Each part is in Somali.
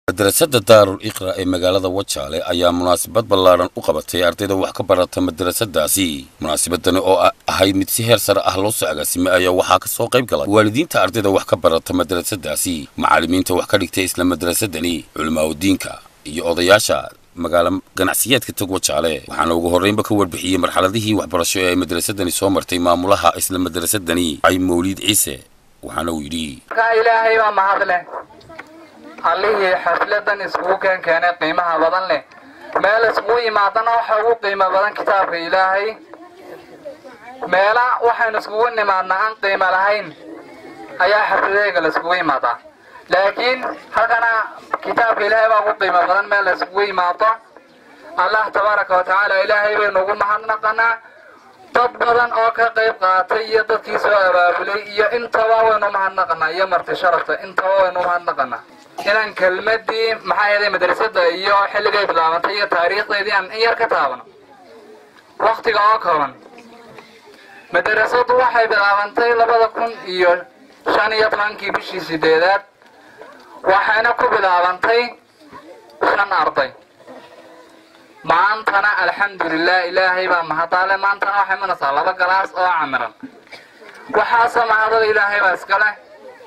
madrasada daarul iqra ee magaalada wajaale ayaa munaasabad ballaadhan u qabatay ardayda wax ka barata madrasadaasi munaasabadani oo ahayd mid si heer sare ah loo soo agaasimay ayaa waxaa ka soo qayb galay waalidiinta ardayda wax ka barata madrasadaasi macallimiinta wax ka dhigtay isla madrasadani culimaadudiinka iyo odayaasha magaalo ganacsiyeedka tog wajaale waxaana ugu horreynba ka warbixiyey marxaladihii waxbarasho ee ay madrasadani soo martay maamulaha isla madrasadani ay mawliid ciise waxaana uu yidhi ilaahay baa mahadleh allihii xafladan iskugu keen keenay qiimaha badan leh meel iskugu yimaadana waxa ugu qiimo badan kitaabka ilaahay meela waxaynu iskugu nimaadnaa aan qiimo lahayn ayaa xafladeega la iskugu yimaadaa laakiin halkana kitaabka ilaahay baa ugu qiimo badan meel la iskugu yimaado allah tabaaraka wa tacaala ilaahay baynu ugu mahadnaqanaa dad badan oo ka qayb qaatay iyo dadkii soo abaabulay iyo intaba waynu mahadnaqanaa iyo marti sharafta intaba waynu mahadnaqanaa inaan kelmadii maxaa yeelay madrasada iyo xilligay bilaabantay iyo taariikhdeedii aan in yar ka taabano waktiga oo kooban madrasadu waxay bilaabantay labada kun iyo shan iyo tobankii bishii sideedaad waxayna ku bilaabantay shan arday maantana alxamdulilah ilaahay baa mahadaale maantana waxay manaysaa laba galaas oo camiran waxaasoo mahadada ilaahay baa iska leh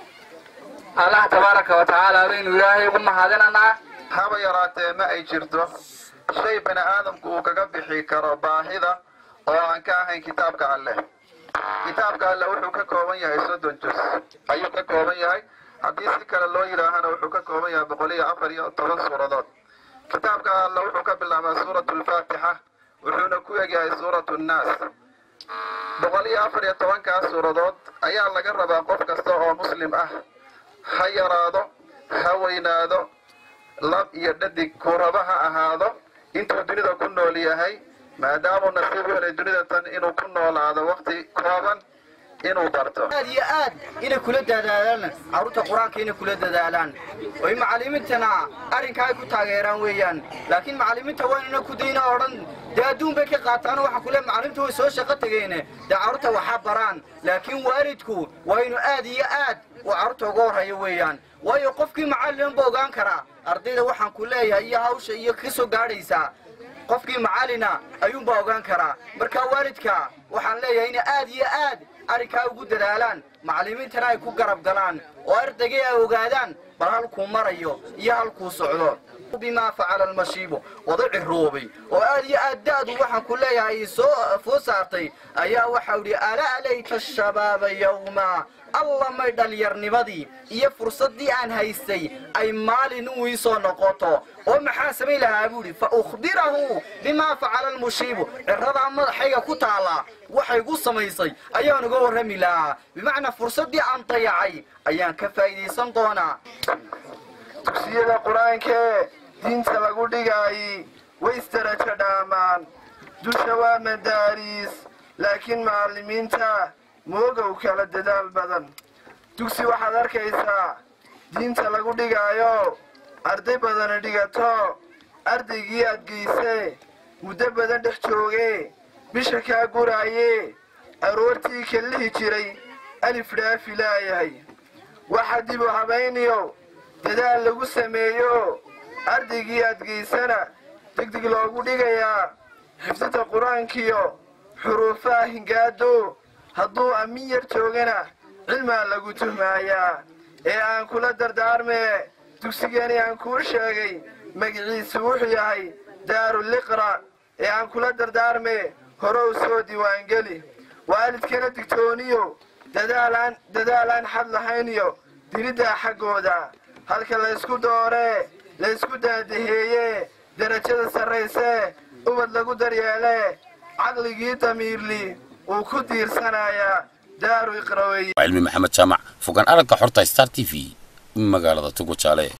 allah tabaaraka wa tacaala baynu ilaahay ugu mahadinanaa haba yaraatee ma ay jirto shay bani aadamku uu kaga bixi karo baahida oo aan ka ahayn kitaabka alleh kitaabka alleh wuxuu ka kooban yahay soddon jus ayuu ka kooban yahay haddii si kale loo yidhaahana wuxuu ka kooban yahay boqol iyo afar iyo toban suuradood kitaabka alleh wuxuu ka bilaabaa suuratu alfaatixa wuxuuna ku egyahay suuratu nnaas boqol iyo afar iyo tobankaas suuradood ayaa laga rabaa qof kasta oo muslim ah ha yaraado ha weynaado lab iyo dhadig kuraba ha ahaado intuu dunida ku nool yahay maadaamuu nasiib u helay dunida tan inuu ku noolaado wakti kooban inuu barto aad iyo aad inay kula dadaalaan carruurta qur-aanka inay kula dadaalaan oy macallimiintana arrinkaa ay ku taageeraan weeyaan laakiin macallimiinta waynana ku dayna odhan dee adduun bay ka qaataan waxa kule macallimta way soo shaqo tegeene dee carruurta waxaa baraan laakiin waalidku waa inu aad iyo aad uu carruurta uga horreeyo weeyaan waayo qofkii macallinba ogaan karaa ardayda waxaan ku leeyahay iyo hawsha iyo ka soo gaadhaysaa qofkii macallina ayuunbaa ogaan karaa marka waalidka waxaan leeyahay inay aad iyo aad arrinkaa ugu dadaalaan macallimiintana ay ku garab galaan oo ardaygay ay ogaadaan bal halkuu marayo iyo halkuu socdo bimaa facala almashiibu wada ciroobay oo aad iyo aad da'du waxaan ku leeyahay soo foo saartay ayaa waxau idhi alaa layta shabaaba yowma alla may dhallinyarnimadii iyo fursaddii aan haystay ay maalin u ii soo noqoto oo maxaa samayn lahaa buu idhi fa ukhbirahu bimaa facala almushiibu cirradaa madaxayga ku taallaa waxay gu samaysay ayaan uga warrami lahaa bimacnaa fursaddii aan dayacay ayaan ka faa'iidaysan doonaa dugsiyada qur-aankee diinta lagu dhigaayi way isdarajo dhaamaan dusha waa madaariis laakiin macallimiinta moogow kala dadaal badan dugsi waxaad arkaysaa diinta lagu dhigaayo arday badana dhigato ardaygii aad geysee muddo badan dhex joogee bisha kaa guraaye aroortii kallihi jiray alif dhaafi laayahay waxa dib u habayniyo dadaal lagu sameeyo ardaygii aad geysana degdeg loogu dhigayaa xifdida qur-aankiyo xuruufaha hingaado hadduu ammin yar joogana cilmaa lagu tuhmaayaa ee aan kula dardaarmee dugsigeeni aan kuu sheegay magiciisu wuxuu yahay daaruliqra ee aan kula dardaarmee horow soo diiwaangeli waalidkana digtooniyo dadaalaan dadaalaan xad lahayniyo diriddaa xaggooda halka laysku dooree laysku daadaheeyee derajada sarraysee ubad lagu daryeelee caqligii damiirli uu ku diirsanayaa daaru iqraweye cilmi maxamed jaamac fogaan aragga xorta star t v magaalada tog wajaale